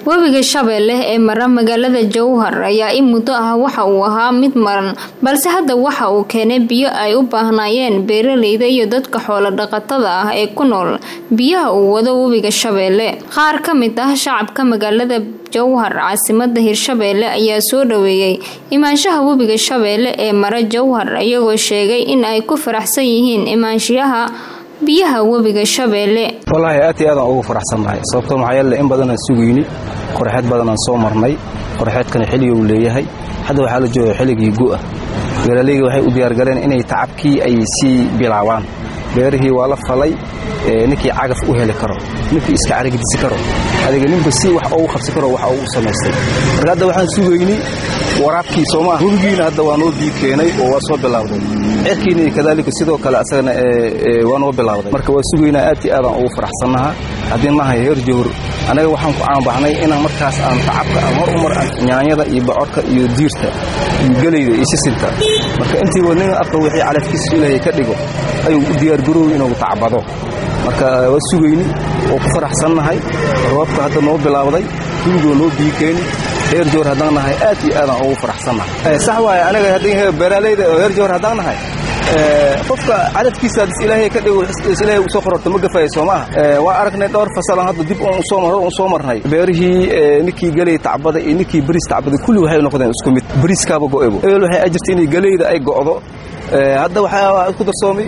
webiga shabeelle ee mara magaalada jowhar ayaa in muddo ah waxa uu ahaa mid maran balse hadda waxa uu keenay biyo ay u baahnaayeen beeraleyda iyo dadka xoolo dhaqatada ah ee ku nool biyaha uu wado webiga shabeelle qaar ka mid ah shacabka magaalada jowhar caasimada hirshabeelle ayaa soo dhaweeyey imaanshaha webiga shabeelle ee mara jowhar iyagoo sheegay in ay ku faraxsan yihiin imaanshiyaha biyaha webiga shabeelle wallaahi aad iyo aadaan ugu faraxsannahay sababtoo maxaa yeele in badanaan sugayni qorxeed badanaan soo marnay qorxeedkana xilliga uu leeyahay hadda waxaa la jooga xilligii gu'ah beeraleyga waxay u diyaargaleen inay tacabkii ay sii bilaabaan beerihii waa la falay ninkii cagaf u heli karo ninkii iska carigdisi karo adiga ninba si wax ugu qabsi karo waxa uu samaystay marka hadda waxaan sugayni waraabkii soomaa hubigiina hadda waa noo bii keenay oo waa soo bilaawday ceerkiina kadaalika sidoo kale asagana waa noo bilaawday marka waa sugaynaa aad iyo aadaan ugu faraxsannaha haddii nahay heer jowhur anaga waxaan ku caanbaxnay inaan markaas aan tacabka aan hor umar nyaanyada iyo bocorka iyo diirta iyo gelayda iyo sisinta marka intiiba nin afka wixii calafkiisa ilaahay ka dhigo ayuu u diyaargarooy inuu tacbado marka waa sugayni oo ku faraxsannahay roobka hadda noo bilaawday hubigoo noo bii keeni heer jowhar haddaan nahay aad iyo aadaan ugu faraxsannahay sax waaye anaga haddii beeraaleyda oo heer jowhar haddaan nahay qofka cadadkiisa ilaahay ka dhigo ilaahay u soo qororto ma gafaya soo maaha waa aragnay dhowr fasalan hadda dib un soo mar un soo marnay beerihii ninkii galey tacbada iyo ninkii bariis tacbada kulli waxay noqdeen isku mid bariiskaaba go'ebo ebel waxay ajirta inay galeyda ay go'do hadda waxaa ku darsoomay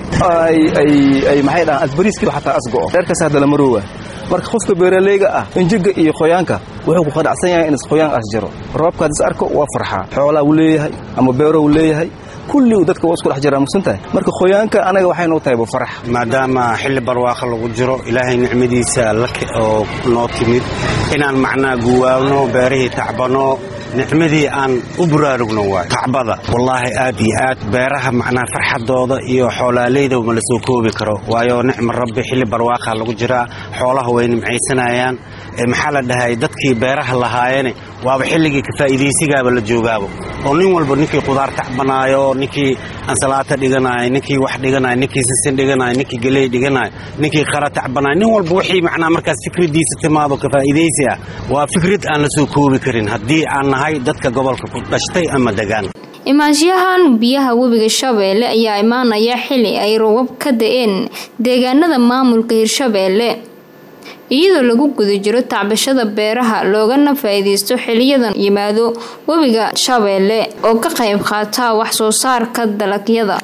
ay maxay dhahaan asbariiskii xataa as go'o reerkaas hadda la maroowa marka qofka beeraleyga ah injiga iyo qoyaanka wuxuu ku qanacsan yahay in qoyaan as jiro roobka haddis arko waa farxaa xoolaa uu leeyahay ama beero uu leeyahay kulli dadka waa isku dhex jiraa mugsantahay marka qoyaanka anaga waxay noo tahay farax maadaama xilli barwaaqa lagu jiro ilaahay nicmadiisa oo noo timid inaan macnaa guwaabno beerihii tacbano nicmadii aan u buraarugno waay tacbada wallaahi aad iyo aad beeraha macnaa farxadooda iyo xoolaaleyda ma la soo koobi karo waayo nicma rabbi xilli barwaaqa lagu jiraa xoolaha way nimcaysanayaan maxaa la dhahay dadkii beeraha lahaayene waaba xilligii kafaa'iidaysigaaba la joogaabo oo nin walba ninkii qudaar tacbanaayo ninkii ansalaata dhiganayo ninkii wax dhiganayo ninkii sisin dhiganayo ninkii geley dhiganayo ninkii qara tacbanayo nin walba wixii macnaa markaas fikradiisa timaado kafaa'idaysi ah waa fikrad aan la soo koobi karin haddii aan nahay dadka gobolka ku dhashtay ama degaan imaanshahan biyaha webiga shabeelle ayaa imaanaya xili ay roobab ka da-een deegaanada maamulka hirshabeelle iyadoo lagu guda jiro tacbashada beeraha loogana faa-iideysto xiliyadan yimaado webiga shabeelle oo ka qayb qaata wax soo saarka dalagyada